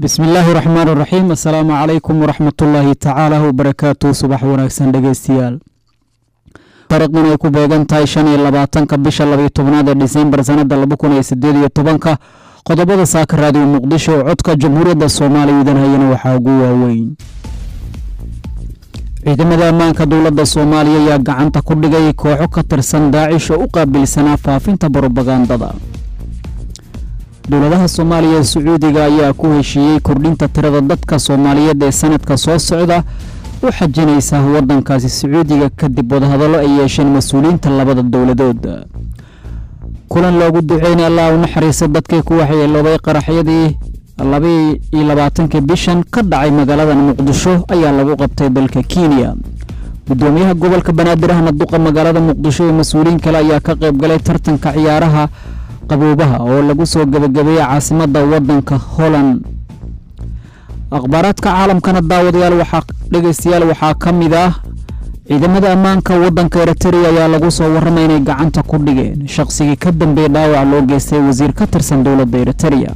bismi illaahi raxmaan raxiim assalaamu calaykum waraxmatullaahi tacaala wabarakaatu subax wanaagsan dhegeystayaal taarikhdan ay ku beegan tahay shan iyo labaatanka bisha labaiyo tobnaad ee disembar sanada laba kun iyo sideed iyo tobanka qodobada saaka raadiyo muqdisho oo codka jamhuuriyadda soomaaliya idan hayana waxaa ugu waaweyn ciidamada ammaanka dowladda soomaaliya ayaa gacanta ku dhigay kooxo ka tirsan daacish oo u qaabilsanaa faafinta brobagandada dowladaha soomaaliya ee sacuudiga ayaa ku heshiiyey kordhinta tirada dadka soomaaliyeed ee sanadka soo socda u xajinaysa wadankaasi sacuudiga kadib wadahadallo ay yeesheen mas-uuliyiinta labada dowladood kulan loogu duceynay allah u naxariista dadkii ku waxyeeloobay qaraxyadii labaiyo labaatankii bishan ka dhacay magaalada muqdisho ayaa lagu qabtay dalka kenya gudoomiyaha gobolka banaadir ahna duqa magaalada muqdisho iyo mas-uuliyiin kale ayaa ka qayb galay tartanka ciyaaraha qaboobaha oo lagu soo gebagabeeyey caasimada wadanka holland akhbaaraadka caalamkana daawadayaal waxaa dhegeystayaal waxaa ka mid ah ciidamada ammaanka wadanka eritrea ayaa lagu soo warramay inay gacanta ku dhigeen shaqsigii ka dambeeyey dhaawac loo geystay wasiir ka tirsan dowladda eritrea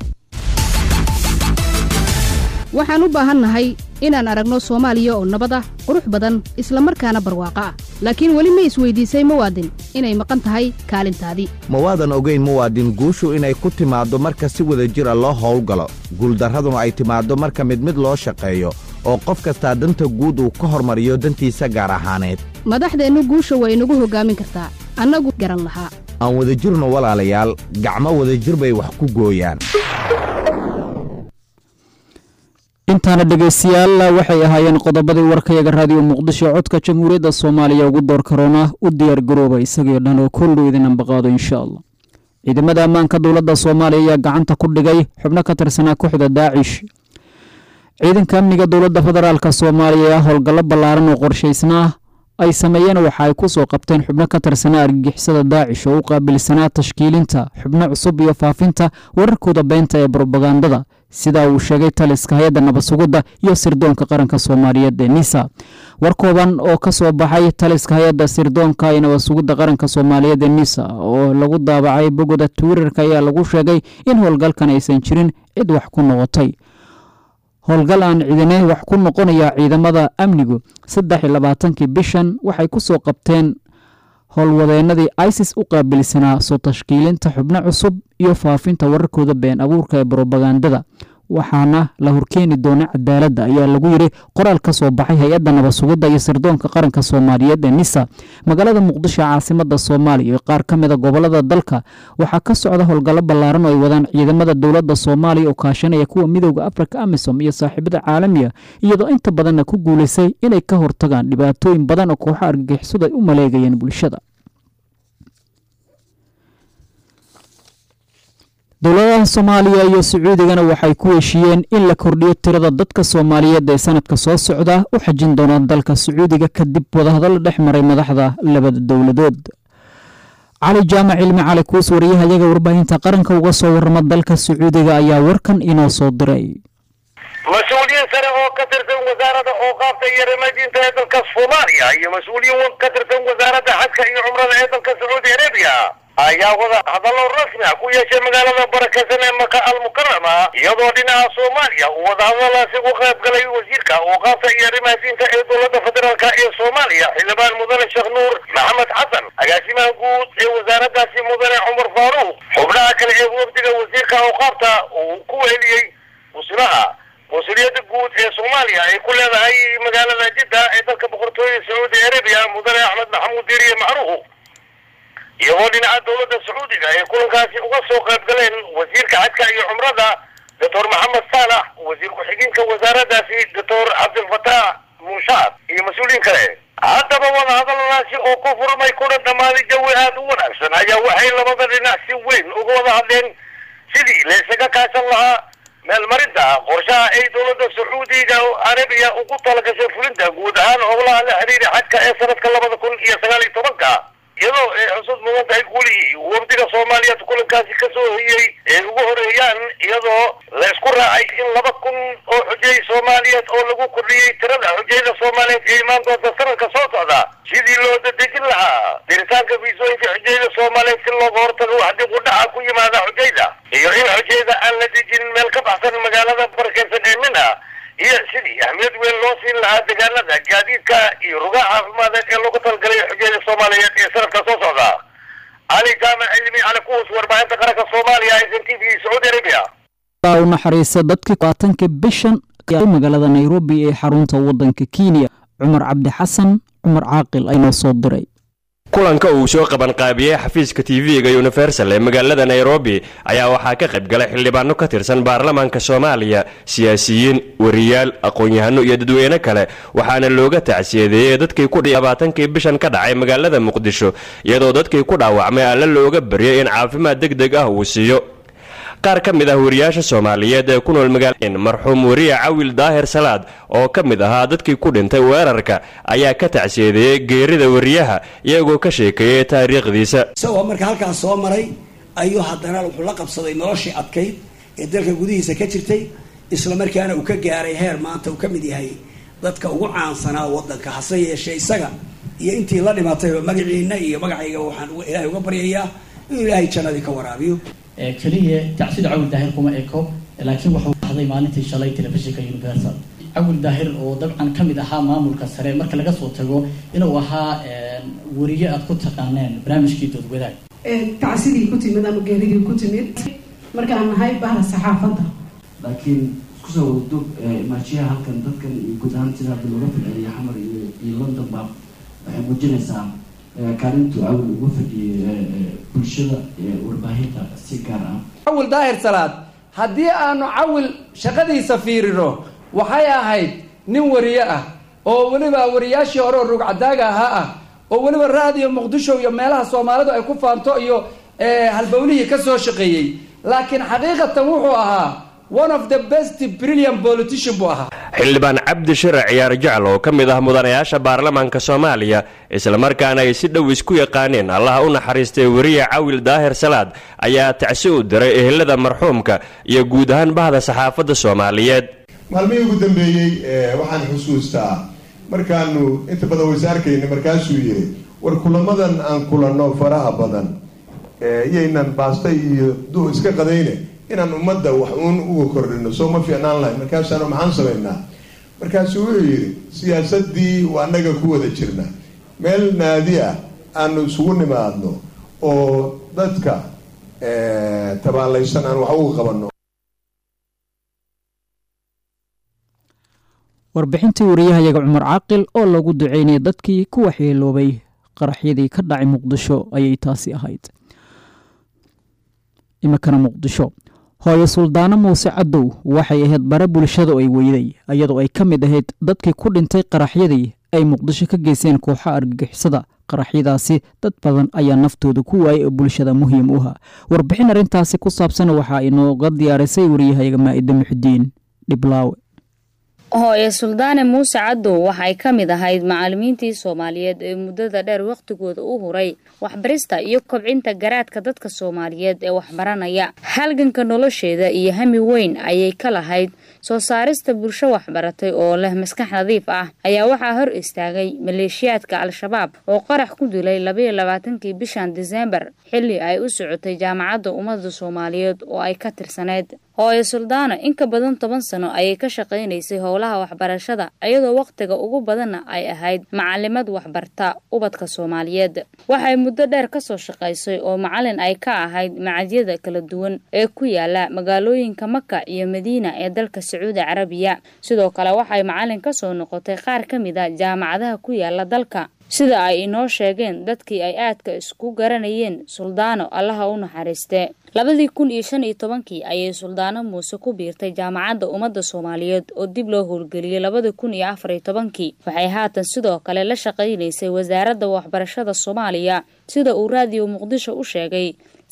waxaan u baahannahay inaan aragno soomaaliya oo nabad ah qurux badan isla markaana barwaaqo ah laakiin weli ma isweydiisay muwaadin inay maqan tahay kaalintaadii ma waadan ogayn muwaadin guushu inay ku timaaddo marka si wada jir a loo howlgalo guuldarraduna ay timaaddo marka mid mid loo shaqeeyo oo qof kastaa danta guud uu ka hormariyo dantiisa gaar ahaaneed madaxdeennu guusha way inagu hoggaamin kartaa annagu garan lahaa aan wadajirno walaalayaal gacmo wadajir bay wax ku gooyaan intaana dhegeystayaal waxay ahaayeen qodobadii warkayaga raadiyo muqdisho codka jamhuuriyadda soomaaliya ugu door karoona u diyaar garooba isagio dhan oo kollu idin ambaqaado insha allah ciidamada ammaanka dowladda soomaaliya ayaa gacanta ku dhigay xubno ka tirsanaa kooxda daacish ciidanka amniga dowladda federaalk soomaaliya howlgallo ballaaran oo qorshaysnaa ay sameeyeen waxa ay ku soo qabteen xubno ka tirsanaa argagixisada daacish oo u qaabilsanaa tashkiilinta xubno cusub iyo faafinta wararkooda beenta ee brobagandada sida uu sheegay taliska hay-adda nabadsugidda iyo sirdoonka qaranka soomaaliyeed ee nisa war kooban oo ka soo baxay taliska hay-adda sirdoonka iyo nabadsugidda qaranka soomaaliyeed ee nisa oo lagu daabacay bogoda twitterka ayaa lagu sheegay in howlgalkan aysan jirin cid wax ku noqotay howlgal aan ciidane wax ku noqonaya ciidamada amnigu saddex iyo labaatankii bishan waxay ku soo qabteen howlwadeenadii isis u qaabilsanaa soo tashkiilinta xubno cusub iyo faafinta wararkooda been abuurka ee brobagandada waxaana la horkeeni doona cadaaladda ayaa lagu yiri qoraal ka soo baxay hay-adda nabadsugidda iyo sirdoonka qaranka soomaaliyeed ee nisa magaalada muqdisho caasimada soomaaliya iyo qaar ka mida gobolada dalka waxaa ka socda howlgallo ballaaran oo ay wadaan ciidamada dowladda soomaaliya oo kaashanaya kuwa midooda afrika amisom iyo saaxiibada caalamiga iyadoo inta badanna ku guulaysay inay ka hortagaan dhibaatooyin badan oo kooxo argagixisadu ay u maleegayeen bulshada dowladaha soomaaliya iyo sacuudigana waxay ku heshiiyeen in la kordhiyo tirada dadka soomaaliyeed ee sanadka soo socda u xajin doonaan dalka sacuudiga kadib wadahadallo dhex maray madaxda labada dowladood cali jaamac cilmi cali kuus wariyahayaga warbaahinta qaranka uga soo warrama dalka sacuudiga ayaa warkan inoo soo diray mas-uuliyiin sare oo ka tirsan wasaaradda ooqaafta iyo remadiinta ee dalka soomaaliya iyo mas-uuliyiin ka tirsan wasaaradda xajka iyo cumrada ee dalka sacuudi arabiya ayaa wada hadallo rasmi ah ku yeeshay magaalada barakeysan ee maka almukarama iyadoo dhinaca soomaaliya uu wadahadalaasi u qayb galay wasiirka ooqaafta iyo arrimaha diinta ee dowladda federaalka ee soomaaliya xildhibaan mudane sheekh nuur maxamed xasan agaasimaha guud ee wasaaraddaasi mudane cumar faaruuq xubnaha kale ee wafdiga wasiirka ooqaafta uu ku weheliyey musilaha mas-uuliyadda guud ee soomaaliya ay ku leedahay magaalada jidda ee dalka boqortooyada sacuudi arabiya mudane axmed maxamuud diiriye macruuf iyagoo dhinaca dowladda sacuudiga ay kulankaasi uga soo qayb galeen wasiirka xajka iyo cumrada doctor maxamed saalax wasiir ku-xigeenka wasaaraddaasi doctor cabdilfataax muushaad iyo mas-uuliyiin kale haddaba wadahadaladaasi oo ku furmay kuna dhammaaday jawi aada u wanaagsan ayaa waxay labada dhinac si weyn uga wada hadleen sidii la isaga kaashan lahaa meelmarinta qorshaha ay dowladda sacuudiga arabiya ugu talagashay fulinta guud ahaan howlaha la xiriira xajka ee sanadka labada kun iyo sagaal iyo tobanka iyadoo ay xusud mudan tahay guli wafdiga soomaaliyeed kulankaasi kasoo hoyey ay ugu horeeyaan iyadoo la isku raacay in laba kun oo xujay soomaaliyeed oo lagu kordhiyey tirada xujayda soomaaliyeed ee imaan doonta sanadka soo socda sidii loo dadejin lahaa diritaanka fiisooyinka xujayda soomaaliyeed si looga hortago wax dib u dhaca ku yimaada xujayda iyo in xujayda aan la dejinin meel ka baxsan magaalada barakeysan ee mina iyo sidii ahmiyad weyn loo siin lahaa deegaanada gaadiidka iyo rugaha caafimadeed ee loogu talgalay xujayda soomaaliyeed ee sanadka soo socda cali jaamac cilmi cali kuus warbaahinta qaranka soomaaliya s n t v sacuudi arabia u naxariista dadkii labaatanka bishan magaalada nairobi ee xarunta wadanka kenya cumar cabdi xasan cumar caaqil aynoo soo diray kulanka uu soo qabanqaabiyey xafiiska tv-ga universal ee magaalada nairobi ayaa waxaa ka qayb galay xildhibaano ka tirsan baarlamaanka soomaaliya siyaasiyiin wariyaal aqoon-yahano iyo dadweyne kale waxaana looga tacsiyadeeyey dadkii ku labaatankii bishan ka dhacay magaalada muqdisho iyadoo dadkii ku dhaawacmay alle looga baryay in caafimaad deg deg ah uu siiyo qaar ka mid ah wariyaasha soomaaliyeed ee ku nool magaalin marxuum wariye cawil daahir salaad oo ka mid ahaa dadkii ku dhintay weerarka ayaa ka tacsiyadeeyey geerida wariyaha iyagoo ka sheekeeyey taariikhdiisa isagoo marka halkaas soo maray ayuu haddana wuxuu la qabsaday noloshii adkayd ee dalka gudihiisa ka jirtay isla markaana uu ka gaaray heer maanta uu ka mid yahay dadka ugu caansanaa wadanka hase yeeshee isaga iyo intii la dhimatayba magaciina iyo magacayga waxaan ilaahay uga baryayaa inuu ilaahay jannadii ka waraabiyo keliya tacsida cawil daahir kuma eko laakiin wuxuu baxday maalintii shalay telefishinka universal cawil daahir oo dabcan ka mid ahaa maamulka sare marka laga soo tago inuu ahaa wariye aad ku taqaaneen barnaamijkii dood wadaag tacsidii ku timid ama geeridii ku timid markaan nahay bahda saxaafadda laakiin isku soo wadog imaajiyaha halkan dadkan iyo guud ahaan sida hadda looga falceliya xamar iyo iyo london baa waxay muujinaysaa kaalintu cawil ugu fadhiyay bulshada warbaahinta si gaar ah cawil daahir salaad haddii aanu cawil shaqadiisa fiirino waxay ahayd nin wariye ah oo weliba wariyaashii hore oo rugcadaaga ahaa ah oo weliba raadiyo muqdisho iyo meelaha soomaalidu ay ku faanto iyo halbowlihii ka soo shaqeeyey laakiin xaqiiqatan wuxuu ahaa one of the best brilliant politician buu ahaa xildhibaan cabdi shirac ciyaar jecel oo ka mid ah mudanayaasha baarlamaanka soomaaliya islamarkaana ay si dhow isku yaqaaneen allaha u naxariistay weriye cawil daahir salaad ayaa tacsi u diray ehelada marxuumka iyo guud ahaan bahda saxaafadda soomaaliyeed maalmihii ugu dambeeyey waxaan xusuustaa markaanu inta badan wasaarkayna markaasuu yiri war kulamadan aan kulanno faraha badan iyaynan baasta iyo du iska qadayne inaan ummadda wax uun uga kordhino soo ma fiicnaan lahay markaasaanu maxaan samaynaa markaasuu wuxuu yidhi siyaasadii waa annaga ku wada jirna meel naadi ah aanu isugu nimaadno oo dadka tabaalaysan aan wax uga qabanno warbixintii wariyahayaga cumar caaqil oo lagu duceynaya dadkii ku waxyeeloobay qaraxyadii ka dhacay muqdisho ayay taasi ahayd iminkana muqdisho hooyo suldaano muuse cadow waxay ahayd bare bulshada ay weyday iyadoo ay ka mid ahayd dadkii ku dhintay qaraxyadii ay muqdisho ka geysteen kooxa argagixisada qaraxyadaasi dad badan ayaa naftooda ku waayay oo bulshada muhiim u ah warbixin arrintaasi ku saabsan waxaa inooga diyaarisay wariyahayaga maa'ida muxudiin dhiblaawe hooye suldaane muuse cadow waxay ka mid ahayd macallimiintii soomaaliyeed ee muddada dheer wakhtigooda u huray waxbarista iyo kobcinta garaadka dadka soomaaliyeed ee waxbaranaya halganka nolosheeda iyo hami weyn ayay ka lahayd soo saarista bulsho waxbaratay oo leh maskax nadiif ah ayaa waxaa hor istaagay maleeshiyaadka al-shabaab oo qarax ku dilay labayo labaatankii bishan diseembar xilli ay u socotay jaamacadda ummadda soomaaliyeed oo ay ka tirsaneyd hooye suldaano in ka badan toban sano ayay ka shaqaynaysay howlaha waxbarashada iyadoo wakhtiga ugu badanna ay ahayd macalimad waxbarta ubadka soomaaliyeed waxay muddo dheer kasoo shaqaysay oo macalin ay ka ahayd macadyada kala duwan ee ku yaala magaalooyinka maka iyo madiina ee dalka sacuudi carabiya sidoo kale waxay macalin kasoo noqotay qaar ka mid a jaamacadaha ku yaala dalka sida ay inoo sheegeen dadkii ay aadka isku garanayeen suldaano allaha u naxariiste labadii kun iyo shan iyo tobankii ayay suldaano muuse ku biirtay jaamacadda ummadda soomaaliyeed oo dib loo howlgeliyey labadii kun iyo afar iyo tobankii waxay haatan sidoo kale la shaqaynaysay wasaaradda waxbarashada soomaaliya sida uu raadiyo muqdisho u sheegay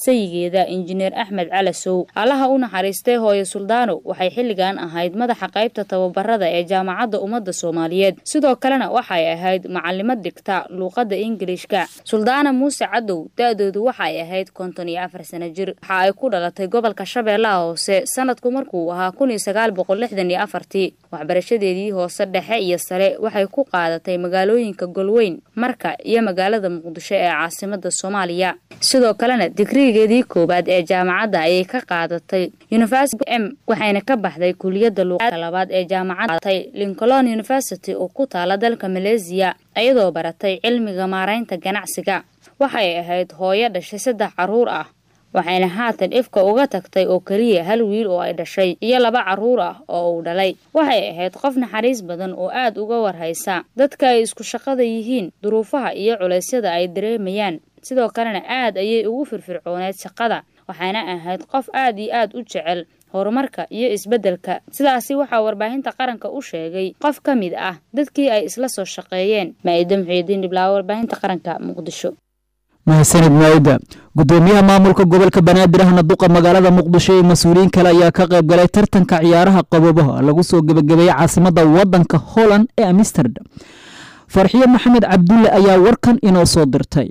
sayigeeda injineer axmed calasow allaha u naxariistay hooyo suldaano waxay xilligan ahayd madaxa qaybta tababarada ee jaamacadda ummadda soomaaliyeed sidoo kalena waxay ahayd macalimad dhigta luuqadda ingilishka suldaana muuse cadow da-doodu waxay ahayd konton iyo afar sano jir waxa ay ku dhalatay gobolka shabeellaha hoose sanadku markuu ahaa kun iyo sagaal boqol lixdan iyo afartii waxbarashadeedii hoose dhexe iyo sare waxay ku qaadatay magaalooyinka golweyn marka iyo magaalada muqdisho ee caasimada soomaaliya sidoo kalena digrigeedii koowaad ee jaamacadda ayay ka qaadatay university m waxayna ka baxday kuliyadda luuqadka labaad ee jaamacaddatay lincoln university oo ku taala dalka maleesiya iyadoo baratay cilmiga maaraynta ganacsiga waxay ahayd hooyo dhashay saddex caruur ah waxayna haatan ifka uga tagtay oo keliya hal wiil oo ay dhashay iyo laba caruur ah oo uu dhalay waxay ahayd qof naxariis badan oo aad uga warhaysa dadka ay isku shaqada yihiin duruufaha iyo culeysyada ay dareemayaan sidoo kalena aad ayay ugu firfircooneyd shaqada waxayna ahayd qof aad iyo aad u jecel horumarka iyo isbeddelka sidaasi waxaa warbaahinta qaranka u sheegay qof ka mid ah dadkii ay isla soo shaqeeyeen maaida muxiidiin dhiblaawo warbaahinta qaranka muqdisho mahadsanid maayida gudoomiyaha maamulka gobolka banaadir ahna duqa magaalada muqdisho iyo mas-uuliyiin kale ayaa ka qayb galay tartanka ciyaaraha qaboobaha lagu soo gebagabeeyey caasimada wadanka holland ee amsterdam farxiyo maxamed cabdulle ayaa warkan inoo soo dirtay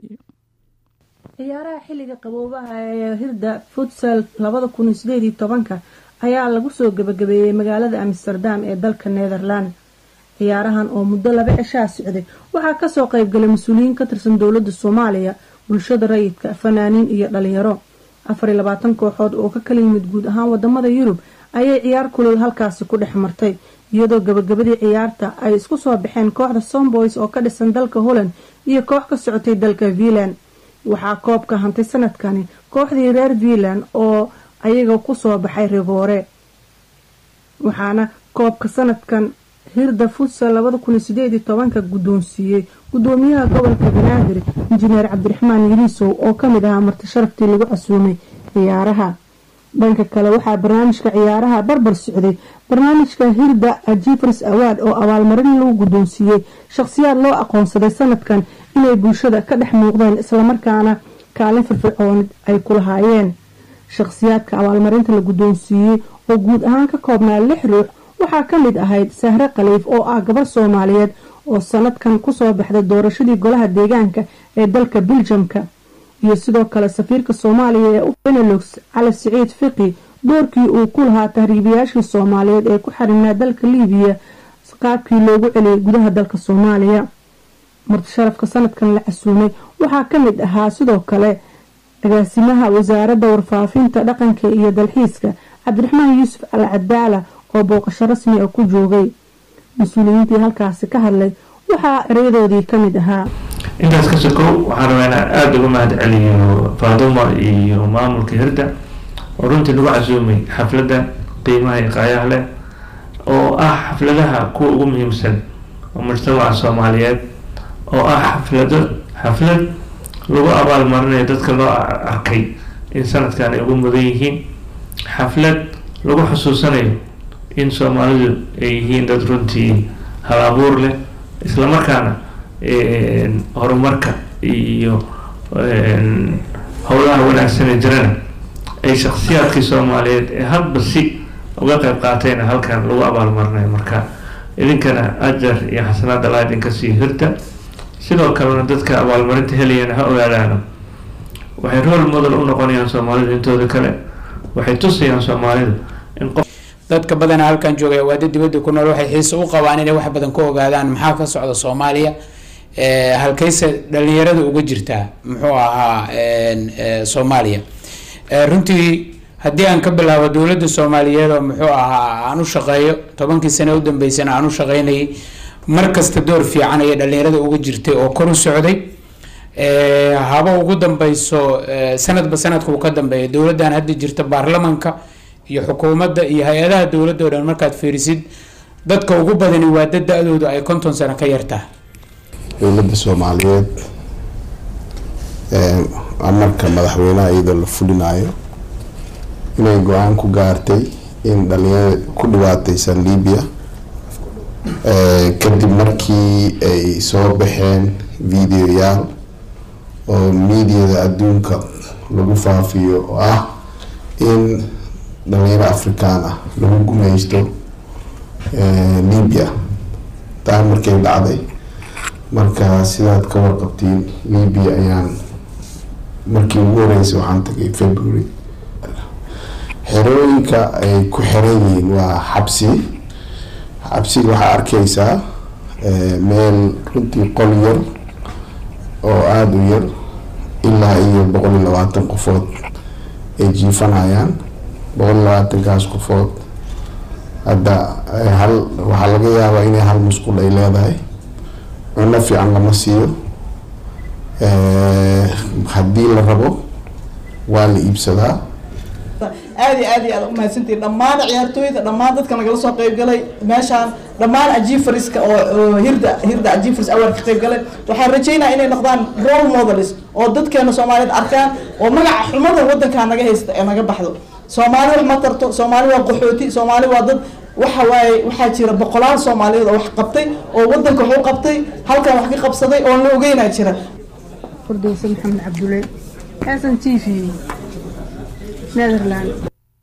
ciyaaraha xilliga qaboobaha ee hirda futsal labada kun iyo sideed iyo tobanka ayaa lagu soo gebagabeeyey magaalada amsterdam ee dalka netherland ciyaarahan oo muddo laba cishaa socday waxaa kasoo qeybgalay mas-uuliyiin ka tirsan dowladda soomaaliya bulshada rayidka fanaaniin iyo dhalinyaro afar iyo labaatan kooxood oo ka kala yimid guud ahaan wadamada yurub ayay ciyaar kulul halkaasi ku dhex martay iyadoo gabagabadii ciyaarta ay isku soo baxeen kooxda somboys oo ka dhisan dalka holland iyo koox ka socotay dalka vilan waxaa koobka hantay sanadkani kooxdii reer vilan oo ayaga kusoo baxay rigoore waxaana koobka sanadkan hirda futsal labada kun iyo sideed iyo tobanka guddoonsiiyey gudoomiyaha gobolka banaadir injineer cabdiraxmaan yiriisow oo kamid ahaa marti sharaftii lagu casuumay ciyaaraha dhanka kale waxaa barnaamijka ciyaaraha barbar socday barnaamijka hirda jifres awaad oo abaalmarin lagu guddoonsiiyey shaqhsiyaad loo aqoonsaday sanadkan inay bulshada ka dhex muuqdeen islamarkaana kaalin firfircoon ay ku lahaayeen shaqhsiyaadka abaalmarinta la guddoonsiiyey oo guud ahaan ka koobnaa lix ruux waxaa ka mid ahayd sahre khaliif oo ah gabar soomaaliyeed oo sanadkan kusoo baxday doorashadii golaha deegaanka ee dalka biljamka iyo sidoo kale safiirka soomaaliya ee u benelux cali siciid fiqi doorkii uu ku lahaa tahriibayaashii soomaaliyeed ee ku xarinaa dalka liibiya qaabkii loogu celiyay gudaha dalka soomaaliya martisharafka sanadkan la casuumay waxaa ka mid ahaa sidoo kale agaasimaha wasaaradda warfaafinta dhaqanka iyo dalxiiska cabdiraxmaan yuusuf al cadaala oo booqasho rasmi ah ku joogay mas-uuliyiintii halkaasi ka hadlay waxaa erayadoodii ka mid ahaa intaas ka sokow waxaan rabaa inaan aada uga mahad celiyo faaduma iyo maamulka hirda oo runtii lagu casuumay xafladda qiimaha iyo qaayaha leh oo ah xafladaha kuwa ugu muhiimsan oo mujtamaca soomaaliyeed oo ah xaflado xaflad lagu abaalmarinayo dadka loo arkay in sanadkan ay ugu mudan yihiin xaflad lagu xusuusanayo in soomaalidu ay yihiin dad runtii hal abuur leh islamarkaana horumarka iyo howlaha wanaagsanee jirana ay shaksiyaadkii soomaaliyeed ee hadba si uga qeyb qaatayna halkan lagu abaalmarinayo marka idinkana ajar iyo xasanaad allaa idinka sii hirta sidoo kalena dadka abaalmarinta helayana ha ogaadaano waxay rool model u noqonayaan soomaalidu intooda kale waxay tusayaan soomaalidu in qof dadka badana halkan joogaya waada dibadda ku nool waxay xiise u qabaan inay wax badan ka ogaadaan maxaa ka socda soomaaliya halkayse dhalinyarada uga jirtaa muxuu ahaa soomaaliya runtii haddii aan ka bilaabo dowladda soomaaliyeed oo muxuu ahaa aan u shaqeeyo tobankii sane u dambeysana aan u shaqeynayay mar kasta door fiican ayay dhalinyarada uga jirtay oo kor u socday haba ugu dambeyso sanadba sanadka uu ka dambeeya dowladdan hadda jirta baarlamanka iyo xukuumadda iyo hay-adaha dowladda o dhan markaad fiirisid dadka ugu badani waa dad da-doodu ay konton sano ka yartaha dowladda soomaaliyeed amarka madaxweynaha iyadoo la fulinayo inay go-aan ku gaartay in dhalinyarada ku dhibaateysan libiya kadib markii ay soo baxeen videoyaal oo miidiyada adduunka lagu faafiyo oo ah in dhalinyaro afrikaan ah lagu gumeysto libya taa markay dhacday marka sidaad ka warqabtiin libya ayaan markii ugu horeysay waxaan tagay february xerooyinka ay ku xiran yihiin waa xabsi xabsiga waxaa arkeysaa meel runtii qol yar oo aada u yar ilaa iyo boqol iyo labaatan qofood ay jiifanayaan boqol iyo labaatankaas qofood hadda hal waxaa laga yaabaa inay hal musqul ay leedahay cunno fiican lama siiyo haddii la rabo waa la iibsadaa aad iyo aad iyo aad umahadsantihin dhammaan ciyaartooyda dhammaan dadka nagala soo qayb galay meeshaan dhammaan ajiifariska oo hirda hirda ajiifaris award ka qayb galay waxaan rajeynaya inay noqdaan role models oo dadkeena soomaaliyeed arkaan oo magaca xumada wadankaa naga haysta ee naga baxdo soomaali wax ma tarto soomaali waa qaxooti soomaali waa dad waxa waaye waxaa jira boqolaal soomaaliyeed oo wax qabtay oo wadanka wax u qabtay halkan wax ka qabsaday oon la ogeynaa jira furdowse maxamed cabdulle xasan t v netherland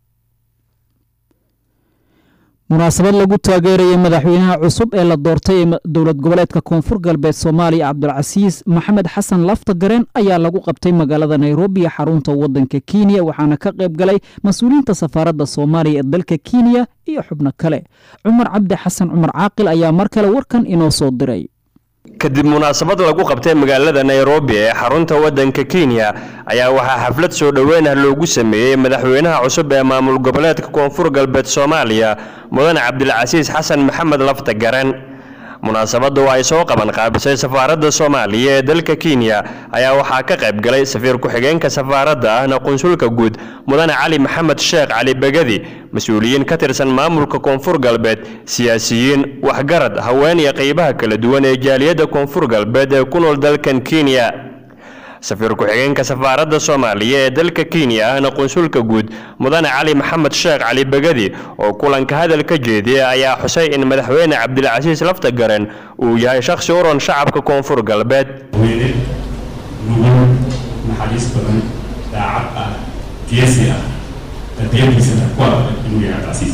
munaasabad lagu taageerayay madaxweynaha cusub ee la doortay ee dowlad goboleedka koonfur galbeed soomaaliya cabdulcasiis maxamed xasan lafta gareen ayaa lagu qabtay magaalada nairobi ee xarunta wadanka kenya waxaana ka qayb galay mas-uuliyiinta safaaradda soomaaliya ee dalka kenya iyo xubno kale cumar cabdi xasan cumar caaqil ayaa mar kale warkan inoo soo diray kadib munaasabad lagu qabtay magaalada nairobi ee xarunta wadanka kenya ayaa waxaa xaflad soo dhoweyn ah loogu sameeyey madaxweynaha cusub ee maamul goboleedka koonfur galbeed soomaaliya mudane cabdilcasiis xasan maxamed lafta garan munaasabadda oo ay soo qaban qaabisay safaaradda soomaaliya ee dalka kenya ayaa waxaa ka qayb galay safiir ku-xigeenka safaaradda ahna qunsulka guud mudane cali maxamed sheekh cali begadi mas-uuliyiin ka tirsan maamulka koonfur galbeed siyaasiyiin waxgarad haween iyo qaybaha kala duwan ee jaaliyadda koonfur galbeed ee ku nool dalkan kenya safiir ku-xigeenka safaaradda soomaaliya ee dalka kenya ahna qunsulka guud mudane cali maxamed sheekh cali begadi oo kulanka hadal ka jeediyay ayaa xusay in madaxweyne cabdilcasiis lafta garen uu yahay shakhsi u ron shacabka koonfur galbeed weyne nugul naxariis badan daacad ah geesi ah tarbiyadiisana ku adag inuu yahay cabdicasiis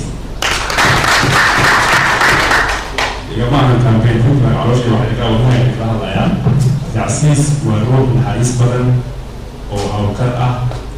igama ahan kambeyn runta calooshii waxay ka wadnahay ka hadlayaan cabdicasiis waa ruux naxariis badan oo hawlkar ah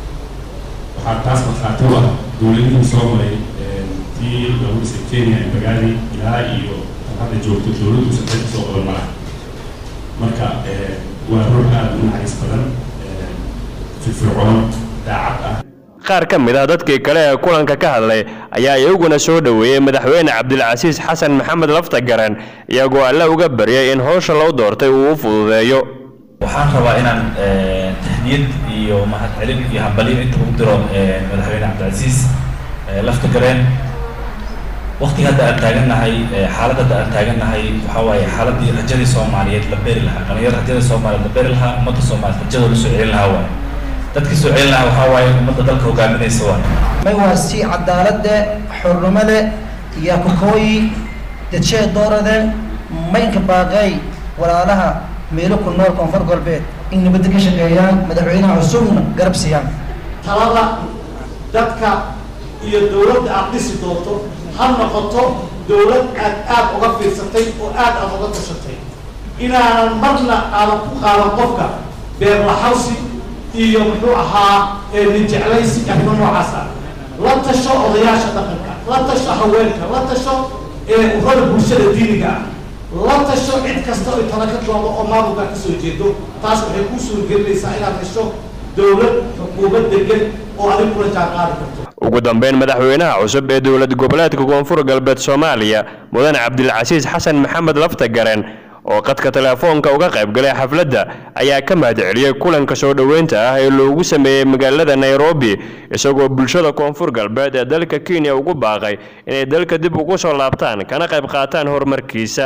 waxaa taas markhaati u ah dowladihii soo maray tii lagu dhisay kenya bagaadi ilaa iyo hadda joogto dowladdu saddex soo qaban mala marka waa ruux aada u naxariis badan firfircoon daacad ah qaar ka mid ah dadkii kale ee kulanka ka hadlay ayaa iyaguna soo dhoweeyey madaxweyne cabdilcasiis xasan maxamed lafta garan iyagoo alle uga baryay in howsha loo doortay uu u fududeeyo waxaan rabaa inaan tahniyad iyo mahadcelin iyo hambalyo inta ugu diro madaxweyne cabdilcasiis lafta gareen waqtiga hadda aan taagannahay xaaladda hadda aan taagannahay waxaa waaye xaaladii rajadii soomaaliyeed la beeri lahaa dhalinyaro rajada soomaaliyeed la beeri lahaa ummadda soomaaliyeed rajadoo la soo celin lahaa waaye dadkii soo celin lahaa waxaa waaye ummadda dalka hogaaminaysa waaye may waa si cadaalade xornimade iyo kakooyi dadshee doorade maynka baaqay walaalaha meelo ku nool koonfur galbeed in nabadda ka shaqeeyaan madaxweynaha cusubna garab siiyaan talada dadka iyo dowladda aad dhisi doonto ha noqoto dowlad aad aada uga fiirsatay oo aad aada uga tashatay inaanan marna aadan ku qaadan qofka beerlaxawsi iyo muxuu ahaa nin jeclaysi arrimo noocaas ah la tasho odayaasha dhaqanka la tasho haweenka la tasho urada bulshada diiniga ah la tasho cid kasta oo tala ka doodo oo maamulka kasoo jeedo taas waxay kuu suuragelinaysaa inaad hesho dowlad xukuumad degan oo adig kula jaan qaadi karto ugu dambeyn madaxweynaha cusub ee dowlad goboleedka koonfur galbeed soomaaliya mudane cabdilcasiis xasan maxamed lafta garen oo qadka teleefoonka uga qayb galay xafladda ayaa ka mahadceliyey kulanka soo dhoweynta ah ee loogu sameeyey magaalada nairobi isagoo bulshada koonfur galbeed ee dalka kenya ugu baaqay inay dalka dib ugu soo laabtaan kana qayb qaataan horumarkiisa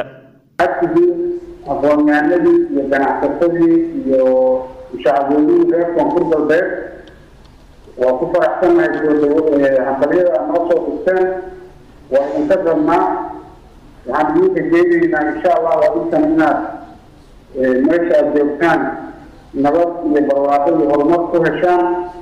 aqoonyahanadii iyo ganacsatadii iyo shacabweynihii reer koonfur galbeed waa ku faraxsannahay soo dhawo hambalyada aad noo soo dhigteen waa idinka rabnaa waxaan idinka jeedaynaa insha allah adinkan inaad meesha aad joogtaan nabad iyo barwaaqo iyo horumar ku heshaan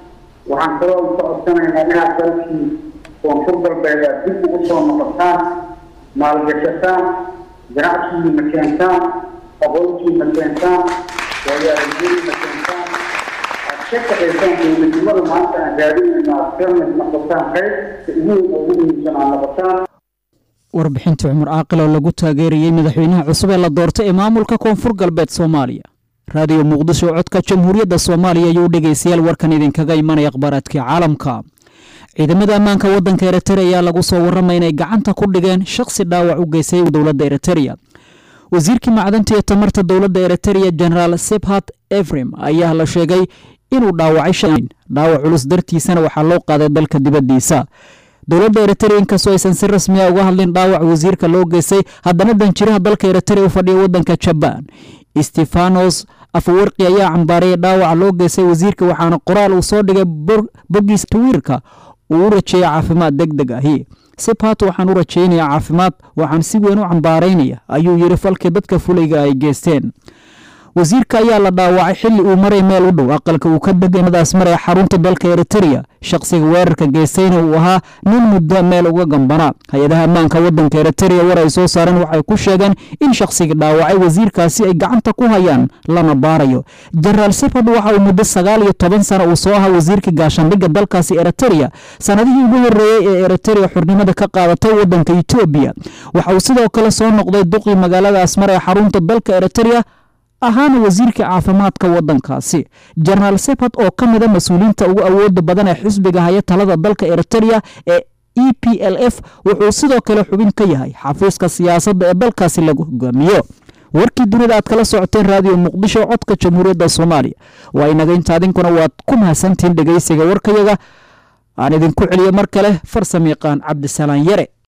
waxaan kaloo ka codsanaynaa inaad dalkii koonfur galbeed aad dib ugu soo noqotaan maalgashataan ganacsigiina keentaan aqoontiina keentaan waayo-aragnimadiina keentaan aad ka shaqaysaan dowladnimada maanta aan raadinayna aad ka mid noqotaan qayb ugu weyn oo ugu muhiimsan aad noqotaan warbixintii cumar caaqil oo lagu taageerayey madaxweynaha cusub ee la doortay ee maamulka koonfur galbeed soomaaliya raadiyo muqdisho codka jamhuuriyadda soomaaliya ayuu dhegaystayaal warkan idinkaga imanaya akhbaaraadkii caalamka ciidamada ammaanka waddanka eritrea ayaa lagu soo warramay inay gacanta ku dhigeen shakhsi dhaawac u geystay dowladda eritrea wasiirkii macdanta iyo tamarta dowladda eritrea generaal sebhat efrem ayaa la sheegay inuu dhaawacay dhaawac culus dartiisana waxaa loo qaaday dalka dibaddiisa dowladda eritrea inkastoo aysan si rasmiya uga hadlin dhaawac wasiirka loo geystay haddana danjiraha dalka eritrea u fadhiya waddanka jabaan stefanos afawarqi ayaa cambaarayay dhaawaca loo geystay wasiirka waxaana qoraal uu soo dhigay bogis twiirka uu u rajeeyay caafimaad deg deg ahi sibhat waxaan u rajaynayaa caafimaad waxaan si weyn u cambaaraynaya ayuu yidhi falkii dadka fulayga ay geysteen wasiirka ayaa la dhaawacay xilli uu maray meel u dhow aqalka uu ka deganadaas maraya xarunta dalka eritrea shaqsiga weerarka geystayna uu ahaa nin muddo meel uga gambanaa hay-adaha ammaanka waddanka eritrea war ay soo saareen waxay ku sheegeen in shaqsiga dhaawacay wasiirkaasi ay gacanta ku hayaan lana baarayo jenaraal sifad waxa uu muddo sagaal iyo toban sana uu soo ahaa wasiirka gaashaandhigga dalkaasi eritrea sanadihii ugu horreeyey ee eritrea xurnimada ka qaadatay waddanka etoobiya waxa uu sidoo kale soo noqday duqii magaalada asmar ee xarunta dalka eritrea ahaana wasiirka caafimaadka waddankaasi jenaraal sebhat oo ka mida mas-uuliyiinta ugu awooda badan ee xisbiga haya talada dalka eritrea ee e p l f wuxuu sidoo kale xubin ka yahay xafiiska siyaasadda ee dalkaasi lagu hogaamiyo warkii dunida aad kala socoteen raadiyo muqdisho codka jamhuuriyadda soomaaliya waa inaga inta adinkuna waad ku mahadsantihiin dhegeysiga warkayaga aan idinku celiyo mar kale farsam yaqaan cabdisalaan yare